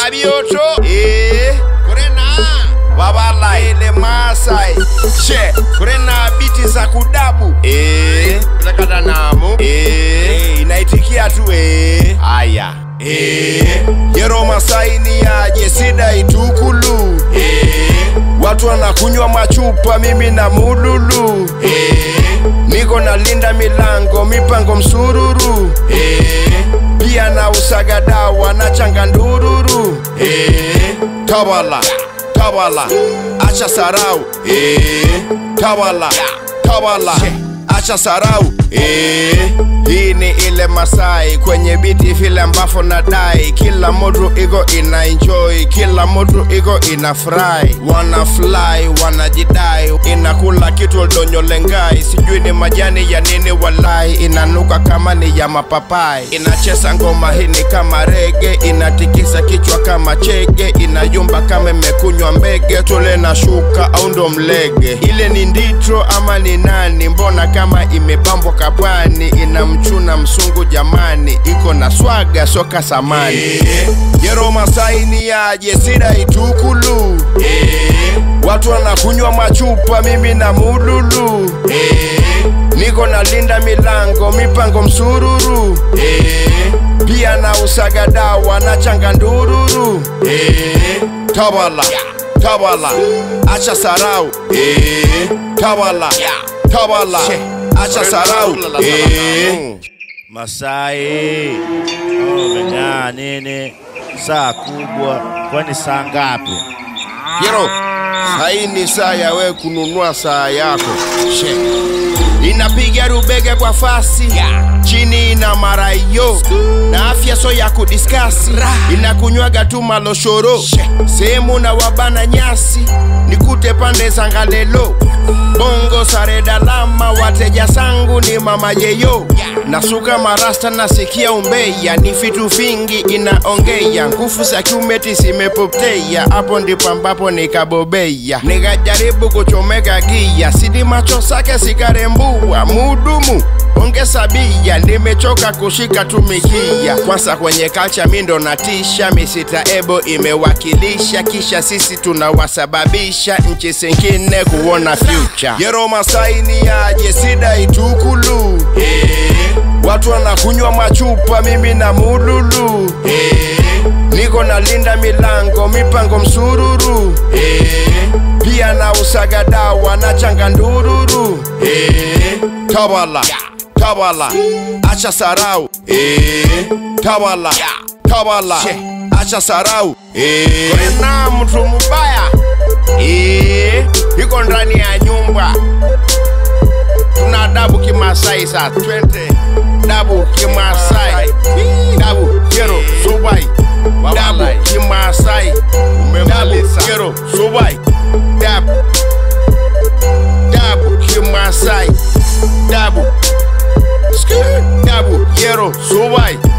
abioto eh kurena babalai ile masai she kurena biti za kudabu eh nakata namu eh inaitikia tu eh aya eh yero masai ni aje sida itukulu eh watu wanakunywa machupa mimi na mululu eh niko nalinda milango mipango msururu eh pia na usaga dawa na changa ndururu eh tawala tawala acha sarau eh tawala tawala acha sarau eh hii ni ile Masai kwenye biti vile ambavyo nadai, kila mtu iko ina enjoy, kila mtu iko ina fry, wana fly wanajidai, inakula kitu donyolengai, sijui ni majani ya nini, walai inanuka kama ni ya mapapai, inacheza ngoma hii ni kama rege, inatikisa kichwa kama chege, inayumba kama imekunywa mbege, tole na shuka au ndo mlege, ile ni nditro ama ni nani? Mbona kama imebambwa kapwani, inamchuna msungu jamani, iko na swaga soka samani yero Masai ni aje sida itukulu watu wanakunywa machupa, mimi na mululu niko nalinda milango mipango msururu pia na usaga dawa na changa ndururu tawala tawala acha sarau tawala tawala acha sarau Masai oh, umeng'aa nini? Saa kubwa, kwani saa ngapi? Yero, hii ni saa ya we kununua saa yako. She. Inapiga rubege kwa fasi chini ina marayo na afya so ya kudiskasi inakunywaga tu maloshoro sehemu na wabana nyasi nikute pande za ngalelo bongo sare dalama wateja sangu ni mama yeyo nasuka marasta nasikia umbeya ni vitu vingi inaongeya nguvu za kiumeti zimepotea hapo ndipo ambapo nikabobeya nikajaribu kuchomeka gia sidi macho sake sikarembua mudumu ongeza bia nimechoka kushika tumikia kwanza kwenye kalcha mindo natisha misita ebo imewakilisha kisha sisi tunawasababisha nchi zingine kuona future yero Masai ni aje sida itukulu watu wanakunywa machupa mimi na mululu niko nalinda milango mipango msururu pia na usaga dawa na changa ndururu tawala tawala acha sarau tawala tawala acha sarau kuna mtu mubaya iko ndani ya nyumba tuna dabu kimasai saa twende dabu kimasai dabu kero subai dabu kimasai dabu kero subai dabu dabu kimasai dabu Skr, dabu kero subai